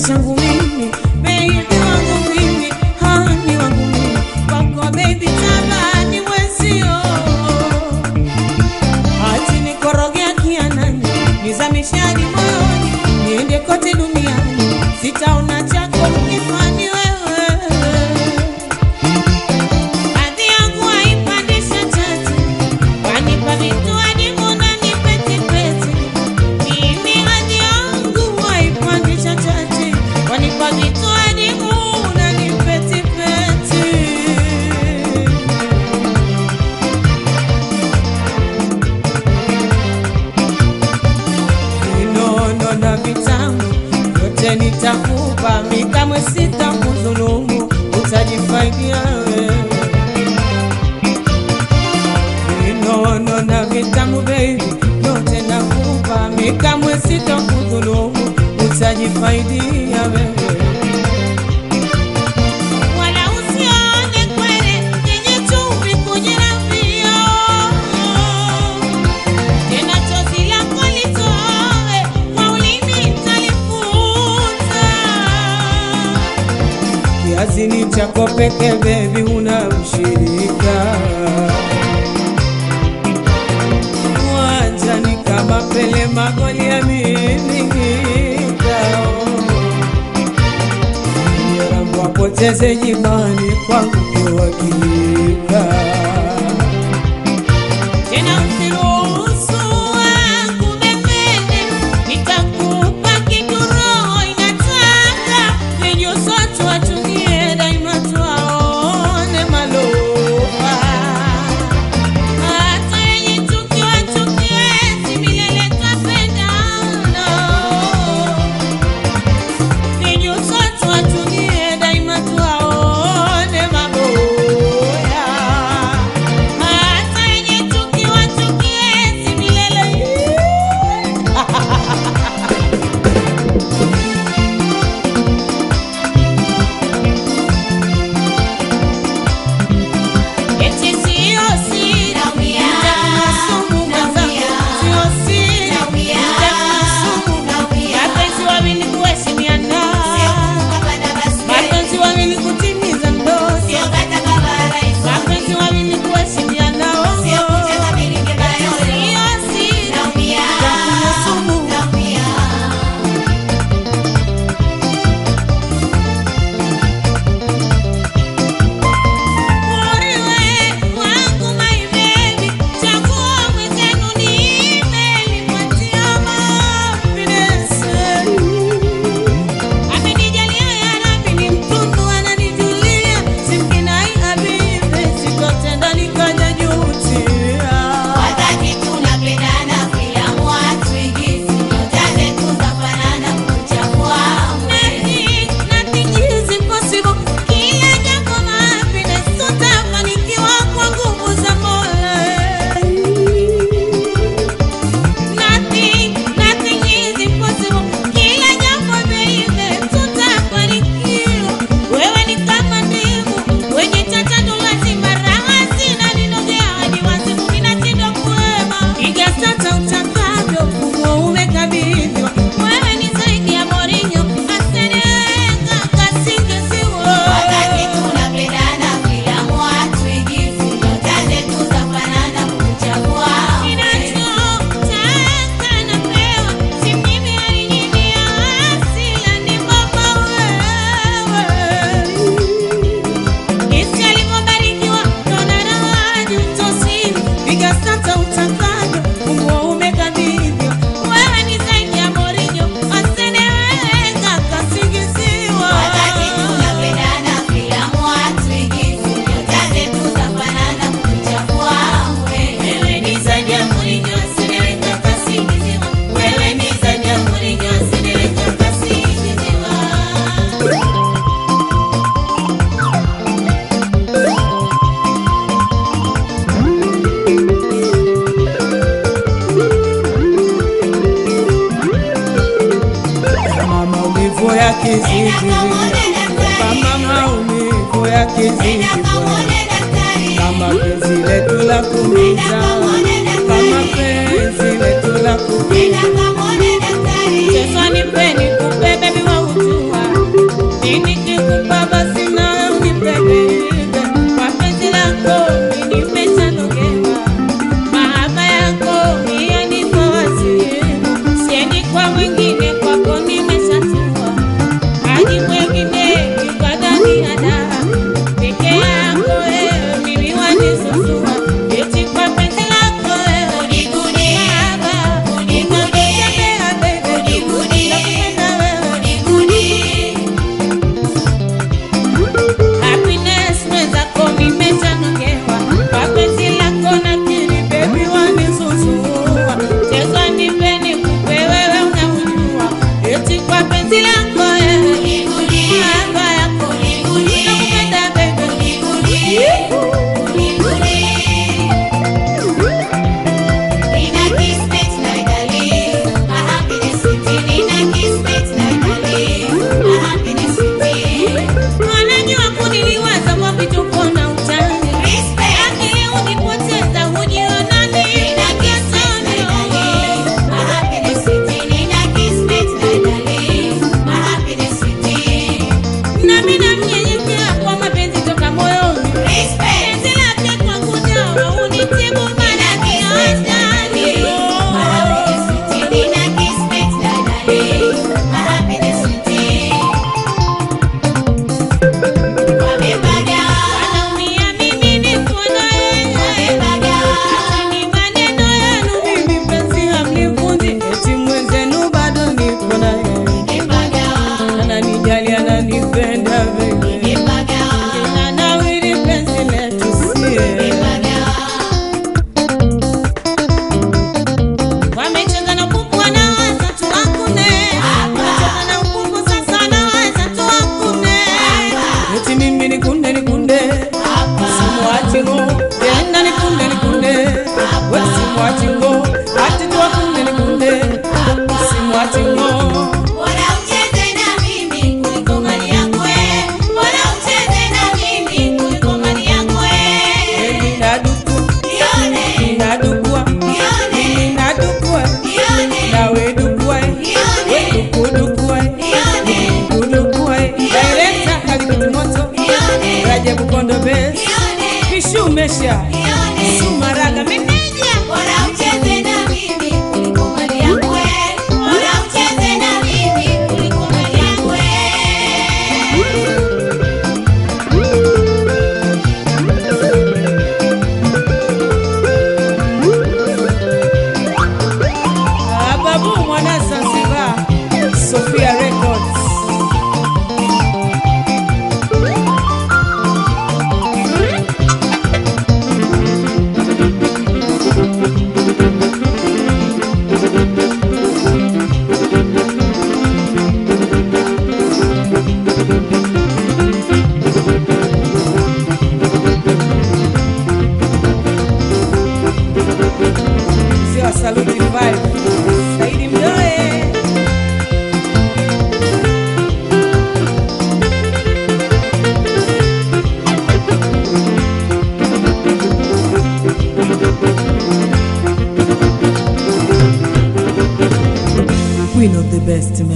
changu mimi, baby wangu mimi, hani wangu mimi, kwako baby tabani mwenzio ati nikorogea kianani, nizamishe hadi moyoni, niende kote duniani, sitaona chako ukifani wewe. Hadhi yangu haipandisha chati, wanipa vitu hadi unanipetipeti. Mimi hadhi yangu haipandisha chati, wanipa vitu hadi unanipetipeti. vinono na vitamu vyote nitakupa, mi kamwe sitakudhulumu, utajifaidia wewe. Vinono na vitamu baby, vyote nakupa, mi kamwe sitakudhulumu, utajifaidia wewe. Wala usione kwele yenye chumvi kujirambio tena chozi lako litoe kwa ulimi talifuta. Kiazini chako peke bebi, huna mshirika uwanjani kama Pele, magoli ya mimika Rambo apoteze jimani kwangu kiwakilika tena usiruhusu akubebebe, nitakupa kitu roho inataka, vijusotu watumie daima tuwaone malofa. Hata yenye chuki wachukie, si milele twapendana. Vijusotu watumie daima tuwaone maboya. Hata yenye chuki wachukie, si milele Eti sio siri, nitakuna sumu mwenzangu, sio siri, nitakuna sumu. Mapenzi wawili kuheshimiana, mapenzi wawili kutimiza ndoto, mapenzi wawili kuheshimiana, oh, oh. Sio siri, nitakuna sumu. Moriwe wangu my baby, chaguo mwenzenu nimelipatia mapinesi. Amenijalia ya Rabbi ni mtundu ananijulia, simkinai habibi, sitotenda nikajajutia. Wakati tunapendana filamu hatuigizi, nyota zetu zafanana kuchagua Nothing, nothing is impossible. Kila jambo happiness, tutafanikiwa kwa nguvu za Mola. Nothing, nothing is impossible. Kila jambo baby, tutafanikiwa. Wewe ni kama ndimu, wenye tata ndo lazima raha sina ninogea hadi wazimu ninashindwa kuema. Piga sasa utakavyo, funguo umekabidhiwa. Wewe ni zaidi ya Mourinho, Arsene Wenger, kasingeziwa. Wakati tunapendana filamu hatuigizi, nyota zetu zafanana kuchagua Ninachotaka napewa, si mimi alinyimia, asila ni baba wewe. Jinsi alivyobarikiwa ndo na raha jutosini. Piga sasa utakavyo, funguo umekabidhiwa. Wewe ni zaidi ya Mourinho, Arsene Wenger, kasingeziwa. Wakati tunapendana filamu hatuigizi, nyota zetu zafanana kuchagua Wewe ni zaidi ya Mourinho, Arsene Wenger, kasingeziwa. Wewe ni zaidi ya Mourinho, Arsene Wenger, kasingeziwa. Kama maumivu ya kizidi, kama maumivu ya kizidi, kama penzi letu la kumiza, kama penzi letu la kumiza, Yesu anipeni kupe bebi wa utua investment.